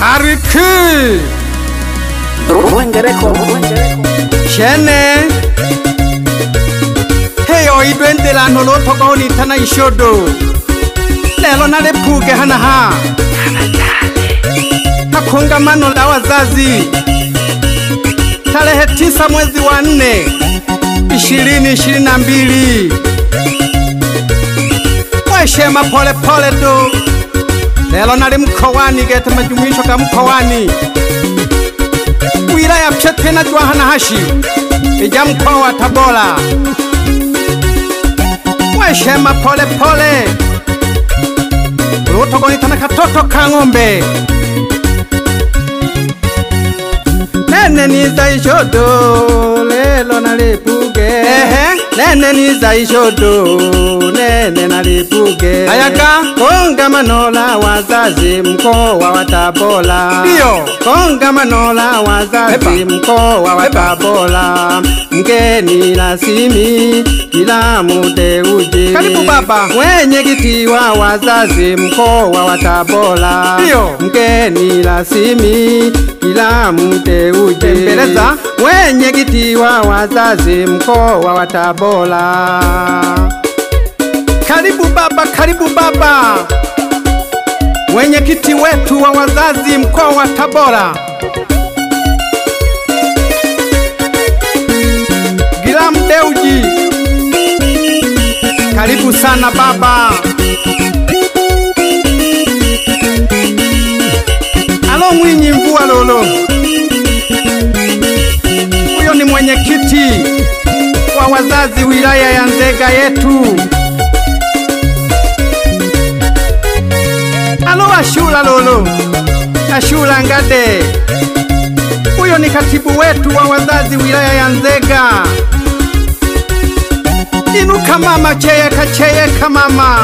Hariki Rwengereko, rwengereko. shene heyo idwendelano lothokaonithana ishodo lelo nalepuke hanaha kakongamano la wazazi tarehe tisa mwezi wa nne ishirini ishirini na mbili mweshema polepole tu lelo nali mkowani gete majumuisho ga mkowani wilaya Pshetena Jwahanahashi ija mkoa wa Tabora. Mweshema pole pole lutogonitana katoto ka ng'ombe nene niza ishodo lelo nalipuge nene niza ishodo nene nalipuge ayaga kongamano la wazazi mkoa wa Tabora ndio kongamano la wazazi mkoa wa Tabora mgeni rasimi kila muteuji karibu baba mwenyekiti wa wazazi mkoa wa Tabora ndio mgeni rasimi kila muteuji tembeleza mwenyekiti wa wazazi mkoa wa Tabora karibu baba karibu baba mwenyekiti wetu wa wazazi mkoa wa Tabora Gilam Deuji, karibu sana baba. Alo Mwinyi Mvua Lolo, huyo ni mwenyekiti wa wazazi wilaya ya Nzega yetu. Alo Ashura Lolo, Ashura Ngade, huyo ni katibu wetu wa wazazi wilaya ya Nzega. Inuka mama, cheyeka cheyeka mama.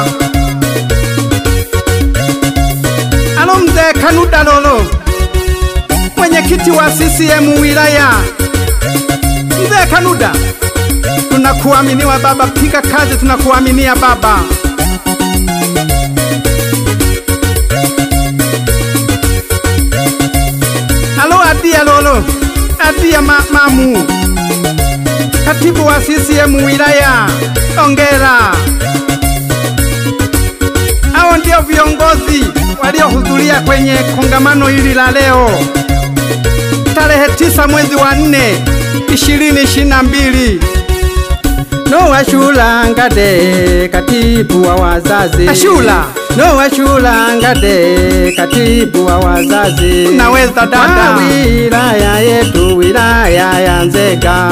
Alo mzee Kanuda Lolo, mwenyekiti wa CCM wilaya. Mzee Kanuda, tunakuaminiwa baba, piga kazi, tunakuaminia baba. Alo Adia Lolo, Adia ma mamu, katibu wa CCM wilaya, ongera. Hao ndio viongozi waliohudhuria kwenye kongamano hili la leo tarehe tisa mwezi wa nne ishirini ishirini na mbili. Noa Shula Ngade, katibu wa wazazi. Ashula. Noa Shula Ngade, katibu wa wazazi. Naweza dada. Wa wilaya yetu, wilaya ya Nzega.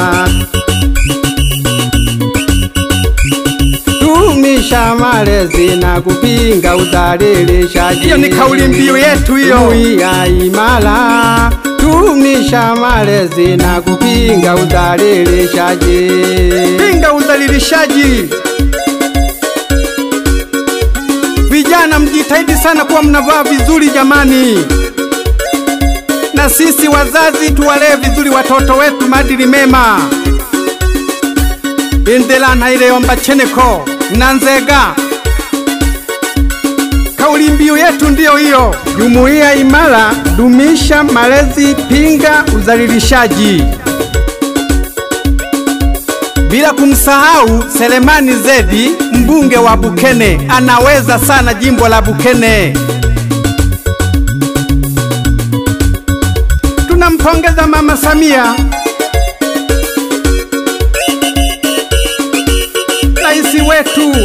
Dumisha malezi na kupinga udhalilishaji. Hiyo ni kauli mbiu yetu hiyo. Jumuiya imara, dumisha malezi na kupinga udhalilishaji. Pinga udhalilishaji. Vijana mjitahidi sana kuwa mnavaa vizuri jamani, na sisi wazazi tuwalee vizuri watoto wetu maadili mema. Indelana ileyomba cheneko na Nzega, kauli mbiu yetu ndiyo hiyo. Jumuiya imara, dumisha malezi, pinga udhalilishaji, bila kumsahau Selemani Zedi, mbunge wa Bukene, anaweza sana jimbo la Bukene. Tunampongeza Mama Samia, rais wetu.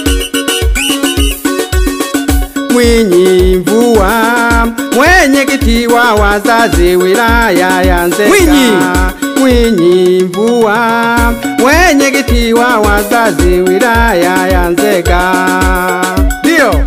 Mwinyi Mvua, mwenyekiti wa wazazi wilaya ya Nzega. Mwinyi, Mwinyi Mvua, mwenyekiti wa wazazi wilaya ya Nzega. Ndio.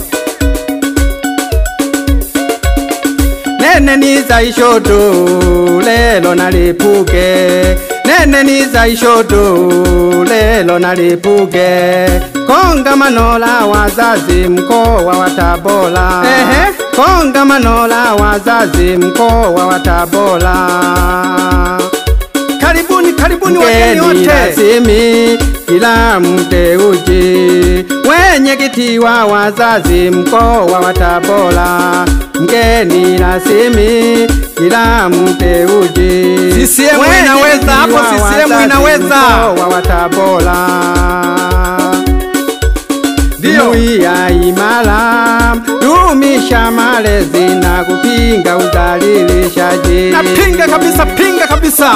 nene niza ishodo lelo nalipuke nene niza ishodo lelo nalipuke kongamano la wazazi mkoa wa Tabora ehe kongamano la wazazi mkoa wa Tabora karibuni karibuni wageni Mgeni wote. rasmi kila mteuji, mwenyekiti wa wazazi mkoa wa Tabora. Mgeni rasmi kila mteuji, CCM mwenyekiti inaweza, hapo wa CCM wazazi inaweza. mkoa wa Tabora. Ndio. Jumuiya imara, dumisha malezi na kupinga udhalilishaji. Napinga kabisa, pinga kabisa.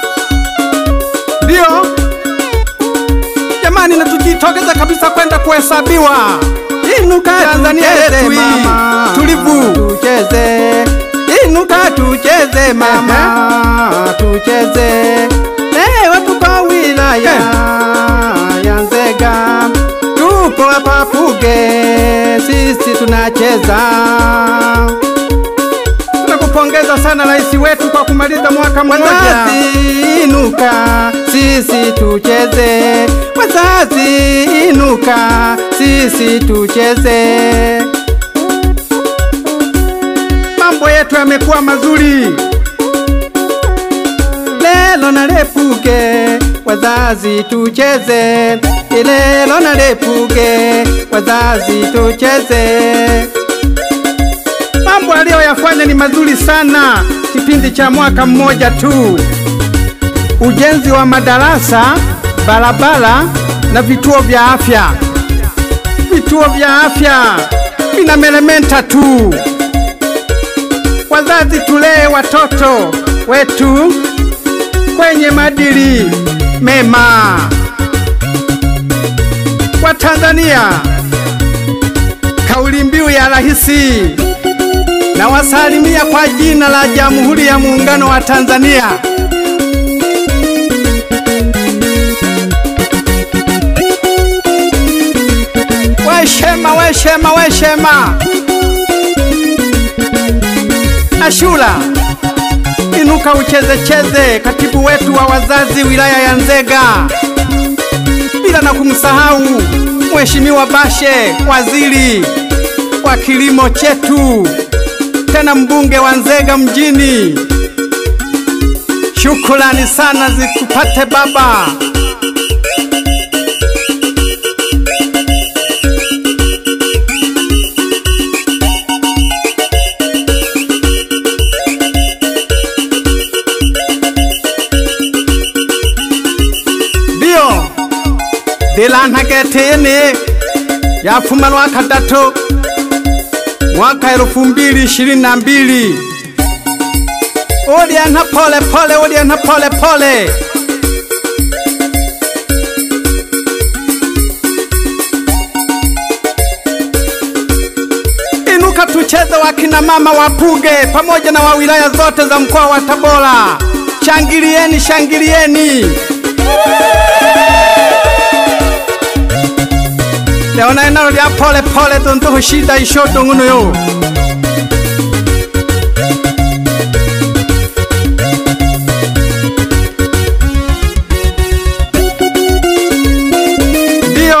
Ndio jamani, na tujitokeza kabisa kwenda kuhesabiwa. Inuka Tanzania tucheze yetu hii, mama, tulivu. tucheze. Inuka tucheze mama, tucheze. Leo tuko wilaya ya Nzega, tuko hapa Puge, sisi tunacheza. Tunakupongeza sana rais wetu kwa kumaliza mwaka mmoja. Wazazi inuka, sisi tucheze. Wazazi inuka, sisi tucheze. Mambo yetu yamekuwa mazuri. Lelo na lepuke, wazazi tucheze. Lelo na lepuke, wazazi tucheze. Mambo aliyoyafanya ni mazuri sana kipindi cha mwaka mmoja tu. Ujenzi wa madarasa, barabara na vituo vya afya. Vituo vya afya vinameremeta tu. Wazazi, tulee watoto wetu kwenye madili mema. Watanzania, kauli mbiu ya rahisi na wasalimia kwa jina la Jamhuri ya Muungano wa Tanzania. Weshema, weshema, weshema. Ashura, inuka ucheze cheze, katibu wetu wa wazazi wilaya ya Nzega, bila na kumsahau Mheshimiwa Bashe, waziri wa kilimo chetu tena mbunge wa Nzega mjini. Shukrani sana zikupate baba. Ndio dilanhagetini yafuma lwa kadatu mwaka elfu mbili ishirini na mbili uliana pole pole, uliana pole pole. Inuka tucheze, wakina mama wa Puge pamoja na wa wilaya zote za mkoa wa Tabora. Shangilieni, shangilieni. leona enalo lya pole pole tontoho shida ishoto ng'uno yo ndiyo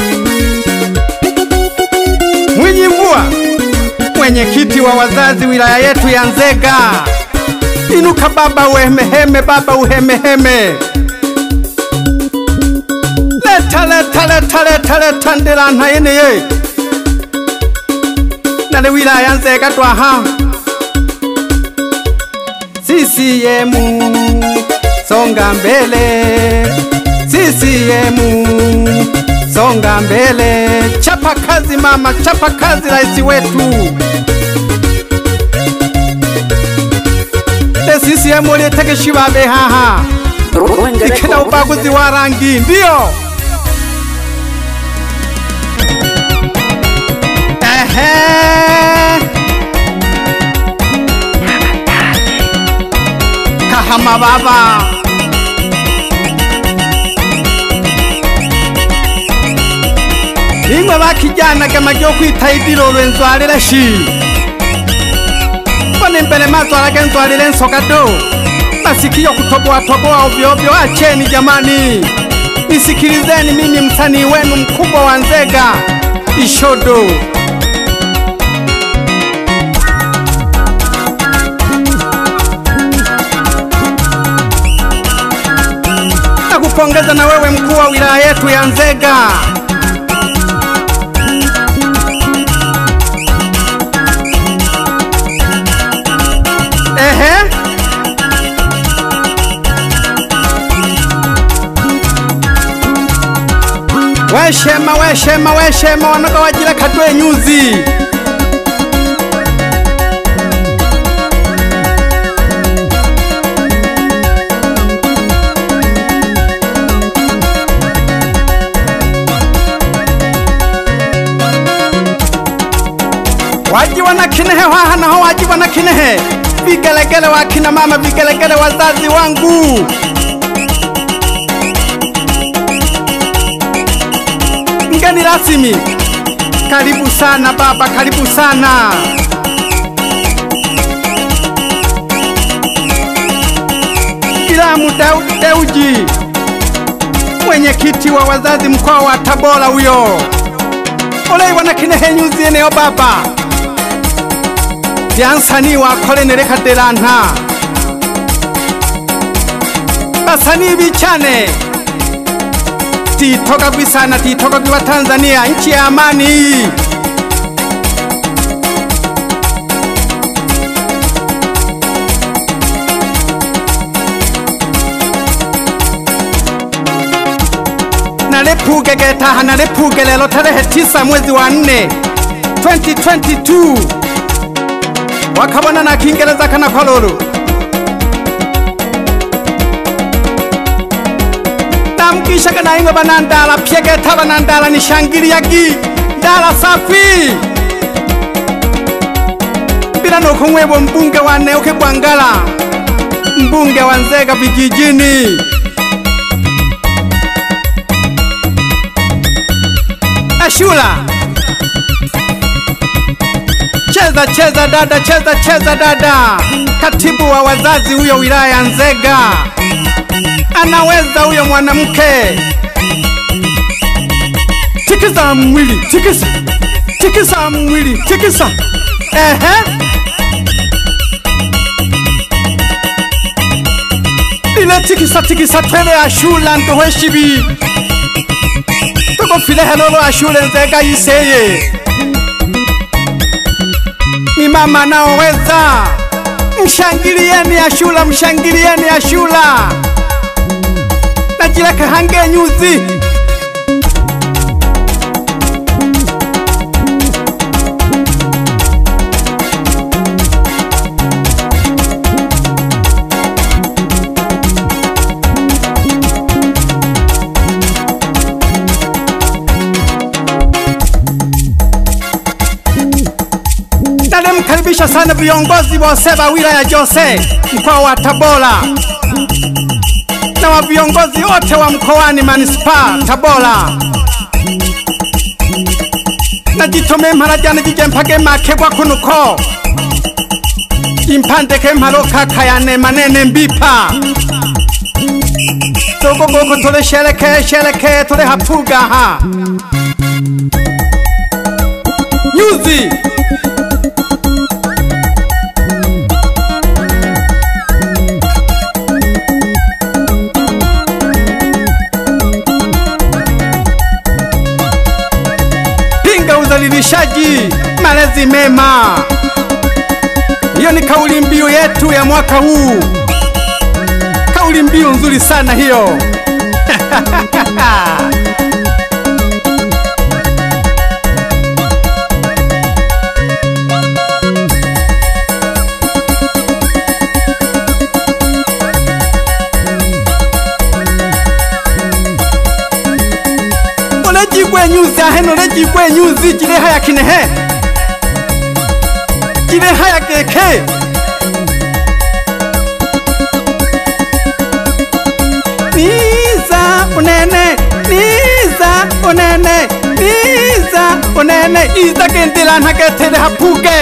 Mwinyi Mvua, mwenyekiti wa wazazi wilaya yetu ya Nzega. Inuka baba, uhemeheme baba, uhemeheme leta leta leta leta leta ndela ntayene ye nale wilaya nzega twaha CCM songa mbele, CCM songa mbele. chapa kazi mama chapa kazi rais wetu le CCM lietegeshi babe haha ikena ubaguzi wa rangi ndiyo Ehe. kahama baba nimwe bakijanaga magyo kwita idilo lwenzwalile shi mbona imbele mazwalaga enzwalile ensoka do masikio kutoboatoboa ovyoovyo acheni jamani nisikilizeni mimi msanii wenu mkubwa wa nzega ishodo Nakupongeza na wewe mkuu wa wilaya yetu ya Nzega. Ehe. Weshema weshema weshema wanoga wajira kadwe nyuzi wajiwa na kinehe haha naho wajiwa na kinehe vigelegele wa kina mama vigelegele wazazi wangu mgeni rasmi karibu sana baba karibu sana Kilamu Daudi Deuji mwenyekiti wa wazazi mkoa wa Tabora huyo oleiwa na kinehe nyuzi eneo baba vyansani wakolenere kadelanta basani bichane titoka gwisana titoka gwiwa Tanzania nchi ya amani nalepuge getaha nalepuge lelo tarehe tisa mwezi wa nne 2022 wakabona na kiingereza kana kololo namkishaga naingo banandala pyegeta banandala nishangiliyagi ndala safi bila nokumwebwa mbunge wa Neuke Gwangala mbunge wa Nzega vijijini Ashura cheza cheza dada cheza cheza dada katibu wa wazazi huyo wilaya ya Nzega anaweza huyo mwanamke tikisa mwili tikisa tikisa mwili tikisa ehe ile tikisa tikisa twele ashula ndoheshibi tokofile helolo ashule nzega yiseye ni mama naoweza mshangilieni ashula mshangilieni ashula najileka hange nyuzi Nalimkaribisha sana viongozi wose wa wilaya Jose mkoa wa Tabora na wa viongozi wote wa mkoani manispaa Tabora najitome mpara jana jije mpage makebwa kunuko impandeke mparo kakayane manene mbipa dogo goko tole shereke shereke tole hapuga ha nyuzi pinga udhalilishaji, malezi mema. Hiyo ni kauli mbiu yetu ya mwaka huu, kauli mbiu nzuri sana hiyo. olejigwe nyuzi aheno olejigwe nyuzi jileha kinehe jileha keke niza unene niza unene niza unene iza gendilanha getele hapuge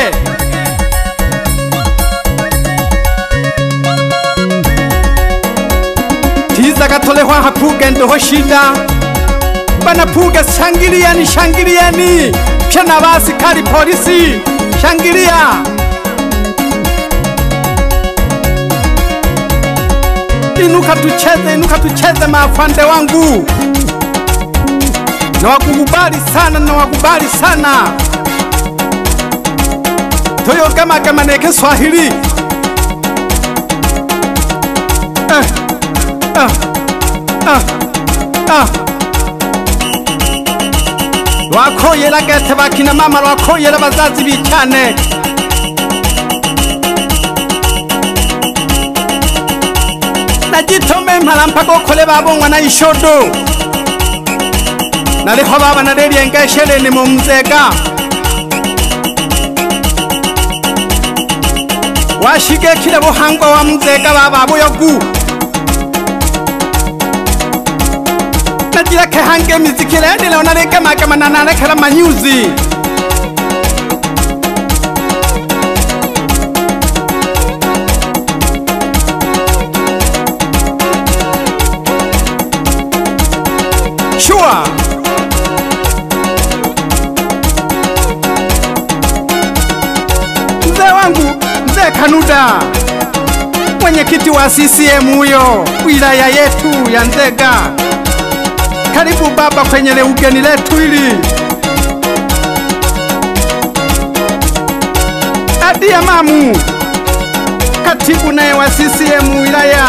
tiza gatolehwa hapuge ndoho shida banapuga shangilieni shangilieni pya na basikari polisi shangilia Inuka tucheze, inuka tucheze maafande wangu. Nawakukubali sana, nawakubali sana. Toyogemagema ne Kiswahili. Eh, ah, ah, ah. Lwakoyela gete bakina mama lwakoyela bazazi bicyane najitome mpala mpaka okole babongwa na ishodo naliho baba nalelyengesheleni mumzega washigekile buhangwa wa mzega baba buyogu najileke hange mizikilendile onalekemakema nanalekela manyuzi Shua. Mzee wangu, mzee Kanuda, mwenyekiti wa CCM huyo wilaya yetu ya Nzega. Karibu baba kwenye le ugeni letu hili. Adia Mamu, katibu naye wa CCM wilaya.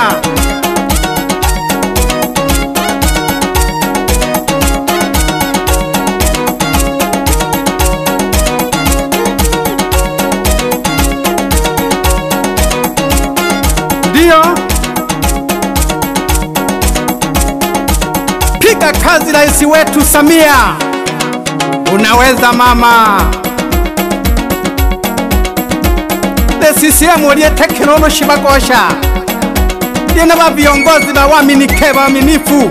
Ndio, piga kazi rais wetu Samia, unaweza mama. The CCM uliye tekinoloji bagosha lina ba viongozi ba waminike waaminifu.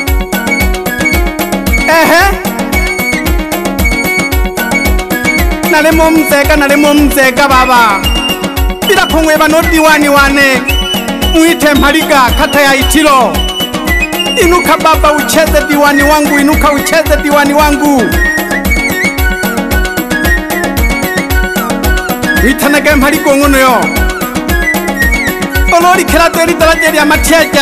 Ehe, nalimo mzega, nalimo mzega baba bila kung'weba no diwani wane mwite Mpaliga kata ya Itilo. Inuka baba, ucheze diwani wangu, inuka ucheze diwani wangu. witanage Mpaliga ng'ono yo ololikela deli daraja lya matyeja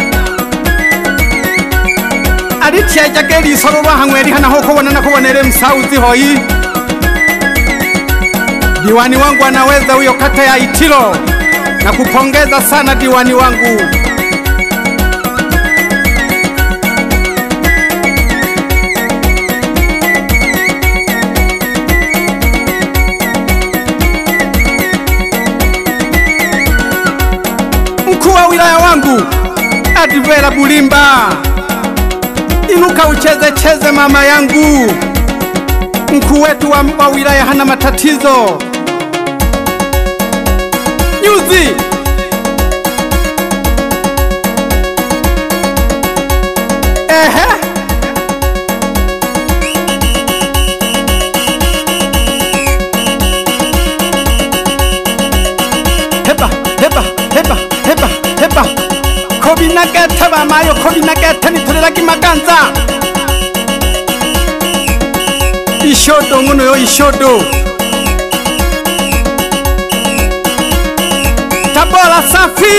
alityeja gelisolo lwahang'we lihanaho kubona na kubonele msauzi hoyi diwani wangu anaweza huyo kata ya Itilo na kupongeza sana diwani wangu. Mkuu wa wilaya wangu Advera Bulimba, inuka ucheze cheze mama yangu. Mkuu wetu wa, wa wilaya hana matatizo. Nyuzi ehe, heba heba heba heba heba kobinagete bamayo kobinagete nitolelaki maganza ishodo ngono yo ishodo tabora safi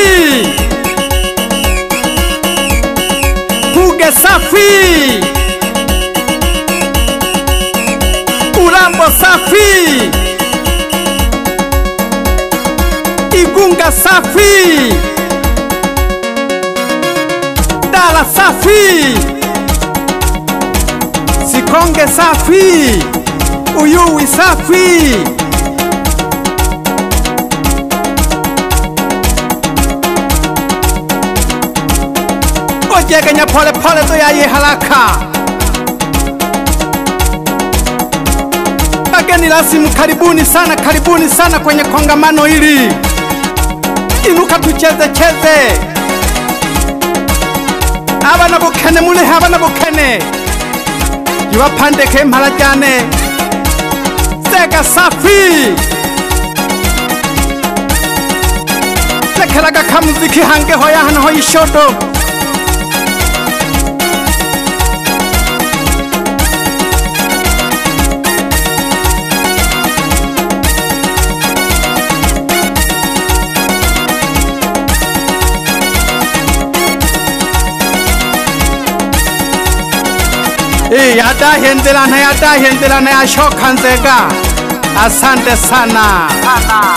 puge safi urambo safi igunga safi dala safi sikonge safi uyuwi safi ojegenya pole pole toyaye haraka Wageni rasmi, karibuni sana, karibuni sana kwenye kongamano hili. Inuka tucheze cheze, abana bukene mulihe, abana bukene ibapandeke mpala jane sega safi lekelaga kamuziki hange hoya hano ho ishodo Eh, yadahendelana yadahendelana yashoka nzega asante sana